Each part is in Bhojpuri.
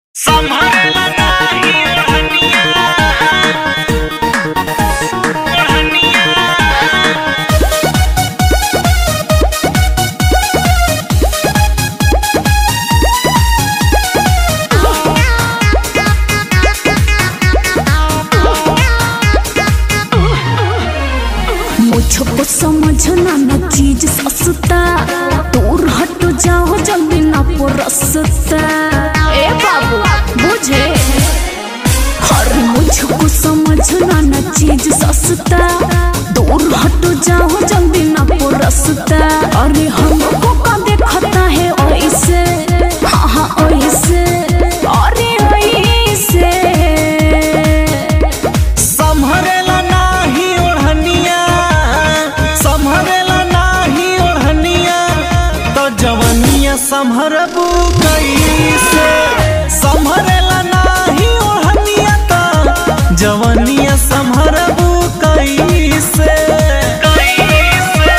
संभरेला नाही ओढ़निया ओढ़निया मुझको समझना न चीज सस्ता दूर हट जाओ जल्दी ना परसता ए बाबू बुझे हर मुझको समझना न चीज सस्ता दूर हट जाओ जल्दी ना परसता अरे हमको का देखता है ऐसे हाँ हाँ ऐसे अरे ऐसे संभरेला नाही ओढ़निया संभरेला नाही ओढ़निया तो जवनिया संभरबू कैसे संभरेला नाही ओढ़निया तो जवनिया संभरबू कैसे कैसे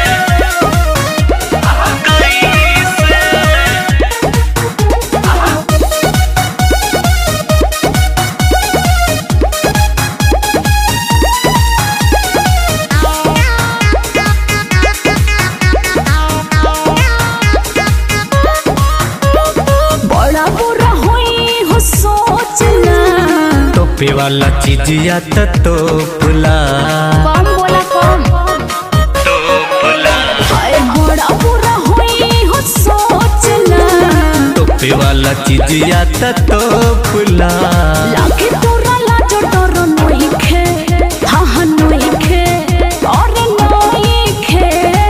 बड़ा बुरा होई हो सोचना टोपे वाला चीज या तो टोपला कम बोला कम टोपला हाय बड़ा बुरा होई हो सोचना टोपे वाला चीज या तो टोपला लागे तोरा लाजो डर नइखे हाँ हाँ नइखे अरे नइखे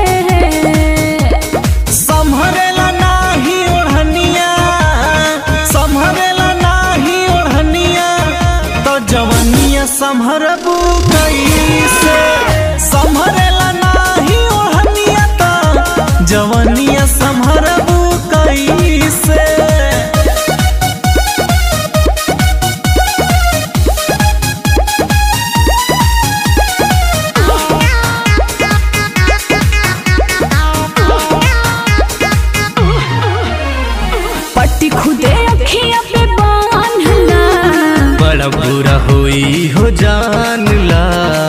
संभरेला नाही ओढ़निया संभरेला नाही ओढ़निया तो जवनिया संभरबू कैसे संभरेला नाही ओढ़निया तो जवनिया संभरबू कैसे पट्टी खुदे अखिया पे बांधला बड़ा बुरा होई हो जानला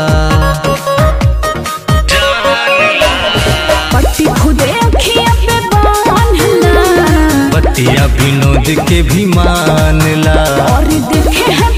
पट्टी खुदे अखिया पे बांधला बतिया विनोद के भी मानला और देखे है